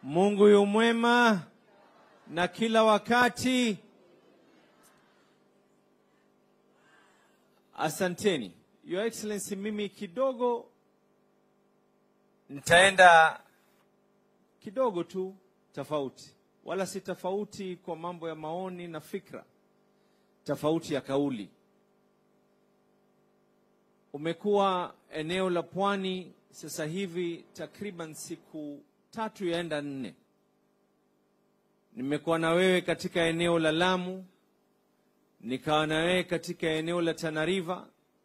Mungu yu mwema na kila wakati. Asanteni. Your Excellency, mimi kidogo nitaenda kidogo tu tofauti, wala si tofauti kwa mambo ya maoni na fikra, tofauti ya kauli. Umekuwa eneo la pwani sasa hivi takriban siku tatu yaenda nne. Nimekuwa na wewe katika eneo la Lamu, nikawa na wewe katika eneo la Tana River.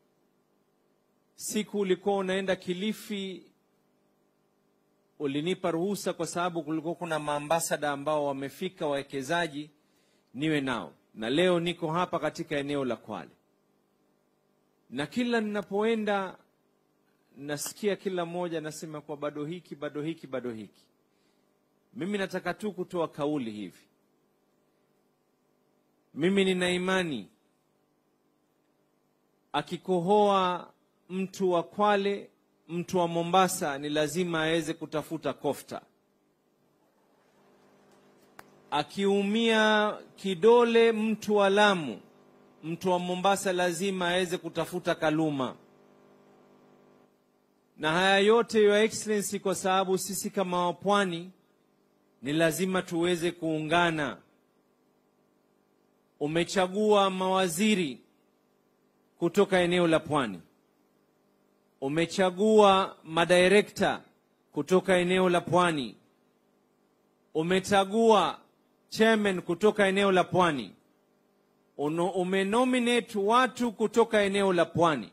Siku ulikuwa unaenda Kilifi, ulinipa ruhusa kwa sababu kulikuwa kuna maambasada ambao wamefika, wawekezaji, niwe nao, na leo niko hapa katika eneo la Kwale, na kila ninapoenda nasikia kila mmoja anasema kwa bado hiki bado hiki bado hiki. Mimi nataka tu kutoa kauli hivi. Mimi nina imani akikohoa mtu wa Kwale, mtu wa Mombasa ni lazima aweze kutafuta kofta. Akiumia kidole mtu wa Lamu, mtu wa Mombasa lazima aweze kutafuta kaluma na haya yote Your Excellency, kwa sababu sisi kama wapwani ni lazima tuweze kuungana. Umechagua mawaziri kutoka eneo la pwani, umechagua madirekta kutoka eneo la pwani, umechagua chairman kutoka eneo la pwani, umenominate watu kutoka eneo la pwani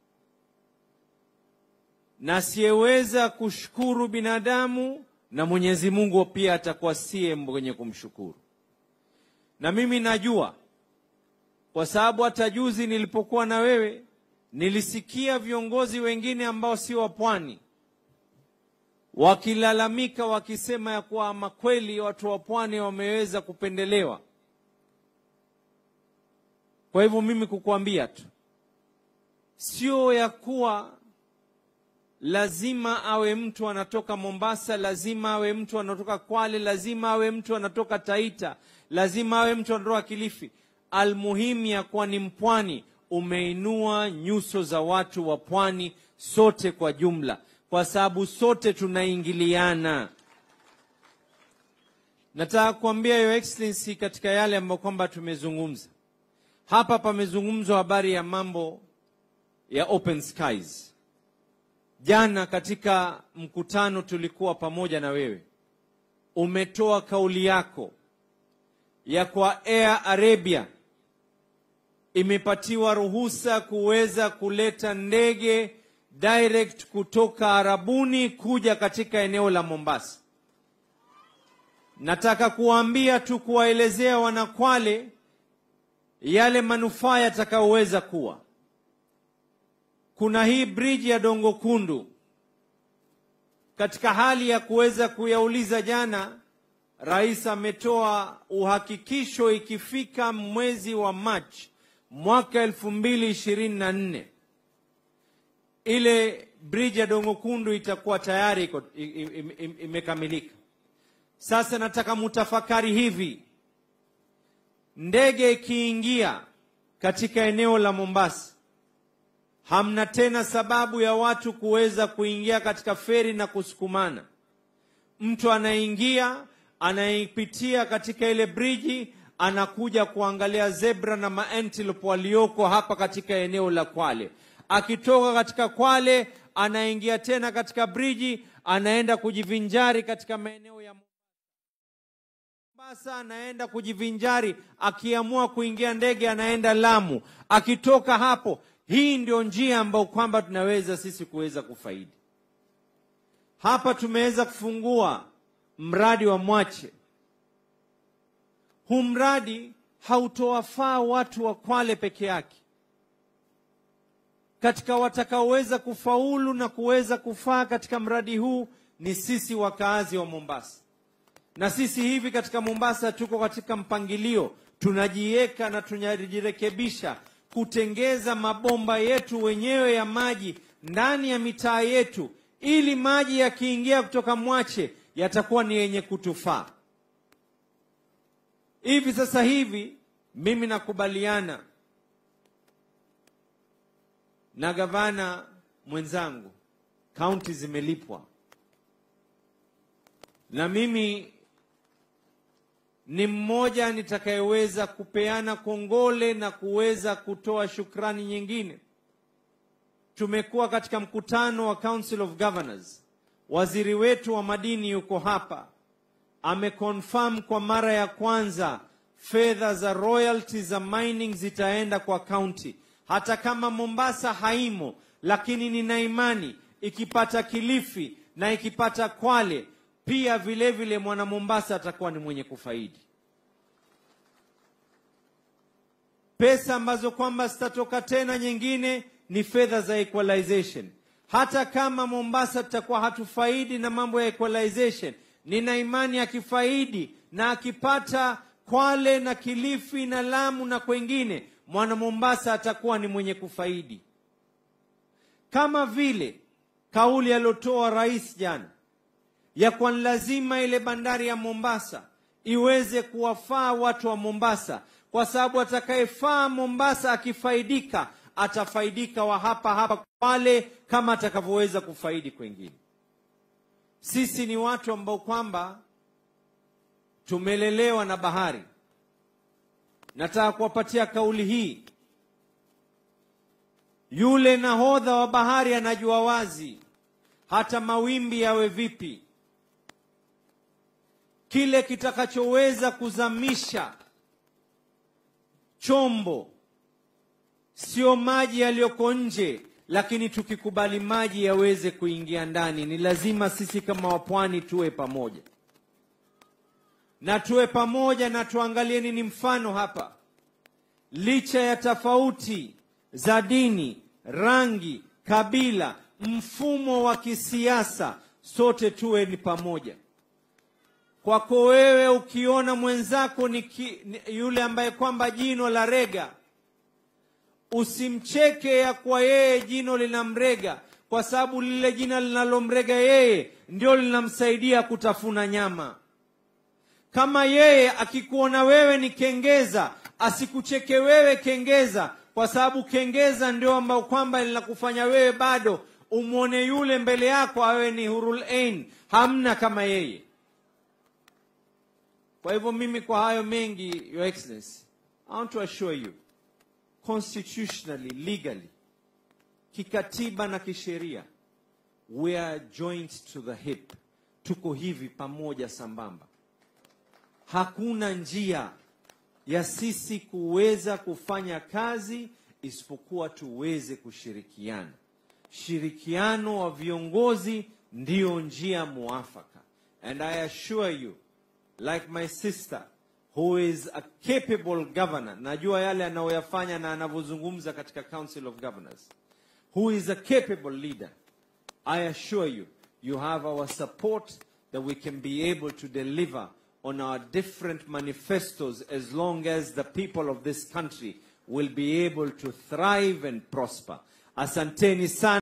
na asiyeweza kushukuru binadamu na Mwenyezi Mungu pia atakuwa siye mwenye kumshukuru. Na mimi najua kwa sababu hata juzi nilipokuwa na wewe nilisikia viongozi wengine ambao sio wa pwani wakilalamika wakisema ya kuwa ama kweli watu wa pwani wameweza kupendelewa. Kwa hivyo mimi kukuambia tu, sio ya kuwa lazima awe mtu anatoka Mombasa, lazima awe mtu anatoka Kwale, lazima awe mtu anatoka Taita, lazima awe mtu anatoka Kilifi. Almuhimu ya kuwa ni mpwani, umeinua nyuso za watu wa pwani sote kwa jumla, kwa sababu sote tunaingiliana. Nataka kuambia Your Excellency, katika yale ambayo kwamba tumezungumza hapa, pamezungumzwa habari ya mambo ya open skies. Jana katika mkutano tulikuwa pamoja na wewe, umetoa kauli yako ya kwa Air Arabia imepatiwa ruhusa kuweza kuleta ndege direct kutoka Arabuni kuja katika eneo la Mombasa. Nataka kuwaambia tu, kuwaelezea wanakwale yale manufaa yatakayoweza kuwa kuna hii bridge ya Dongo Kundu. Katika hali ya kuweza kuyauliza, jana rais ametoa uhakikisho, ikifika mwezi wa Machi mwaka elfu mbili ishirini na nne ile bridge ya Dongo Kundu itakuwa tayari imekamilika. Sasa nataka mutafakari hivi, ndege ikiingia katika eneo la Mombasa hamna tena sababu ya watu kuweza kuingia katika feri na kusukumana. Mtu anaingia anaipitia katika ile briji, anakuja kuangalia zebra na maantelope walioko hapa katika eneo la Kwale. Akitoka katika Kwale anaingia tena katika briji, anaenda kujivinjari katika maeneo ya Mombasa, anaenda kujivinjari. Akiamua kuingia ndege, anaenda Lamu. Akitoka hapo hii ndio njia ambayo kwamba tunaweza sisi kuweza kufaidi. Hapa tumeweza kufungua mradi wa Mwache. Huu mradi hautowafaa watu wa Kwale peke yake. Katika watakaoweza kufaulu na kuweza kufaa katika mradi huu ni sisi wakaazi wa Mombasa, na sisi hivi katika Mombasa tuko katika mpangilio, tunajiweka na tunajirekebisha kutengeza mabomba yetu wenyewe ya maji ndani ya mitaa yetu, ili maji yakiingia kutoka Mwache yatakuwa ni yenye kutufaa. Hivi sasa hivi mimi nakubaliana na gavana mwenzangu, kaunti zimelipwa, na mimi ni mmoja nitakayeweza kupeana kongole na kuweza kutoa shukrani nyingine. Tumekuwa katika mkutano wa Council of Governors, waziri wetu wa madini yuko hapa, ameconfirm kwa mara ya kwanza fedha za royalty za mining zitaenda kwa county, hata kama Mombasa haimo, lakini nina imani ikipata Kilifi na ikipata Kwale pia vile vile mwana Mombasa atakuwa ni mwenye kufaidi pesa ambazo kwamba zitatoka tena. Nyingine ni fedha za equalization. Hata kama Mombasa tutakuwa hatufaidi na mambo ya equalization, nina imani akifaidi na akipata Kwale na Kilifi na Lamu na kwengine, mwana Mombasa atakuwa ni mwenye kufaidi, kama vile kauli aliyotoa rais jana ya kwa lazima ile bandari ya Mombasa iweze kuwafaa watu wa Mombasa, kwa sababu atakayefaa Mombasa akifaidika atafaidika wa hapa hapa Kwale kama atakavyoweza kufaidi kwengine. Sisi ni watu ambao kwamba tumelelewa na bahari. Nataka kuwapatia kauli hii. Yule nahodha wa bahari anajua wazi, hata mawimbi yawe vipi, kile kitakachoweza kuzamisha chombo sio maji yaliyoko nje, lakini tukikubali maji yaweze kuingia ndani. Ni lazima sisi kama wapwani tuwe pamoja na tuwe pamoja na tuangalie nini mfano hapa. Licha ya tofauti za dini, rangi, kabila, mfumo wa kisiasa, sote tuwe ni pamoja. Kwako wewe ukiona mwenzako ni, ki, ni yule ambaye kwamba jino la rega, usimcheke ya kwa yeye jino linamrega, kwa sababu lile jina linalomrega yeye ndio linamsaidia kutafuna nyama. Kama yeye akikuona wewe ni kengeza, asikucheke wewe kengeza, kwa sababu kengeza ndio ambao kwamba linakufanya wewe bado umwone yule mbele yako awe ni hurul ain, hamna kama yeye. Kwa hivyo mimi kwa hayo mengi, Your Excellency, I want to assure you constitutionally, legally, kikatiba na kisheria, we are joined to the hip, tuko hivi pamoja sambamba. Hakuna njia ya sisi kuweza kufanya kazi isipokuwa tuweze kushirikiana. Shirikiano wa viongozi ndiyo njia muafaka, and I assure you like my sister who is a capable governor, najua yale anayoyafanya na anavyozungumza katika Council of Governors, who is a capable leader. I assure you, you have our support that we can be able to deliver on our different manifestos as long as the people of this country will be able to thrive and prosper. Asanteni sana.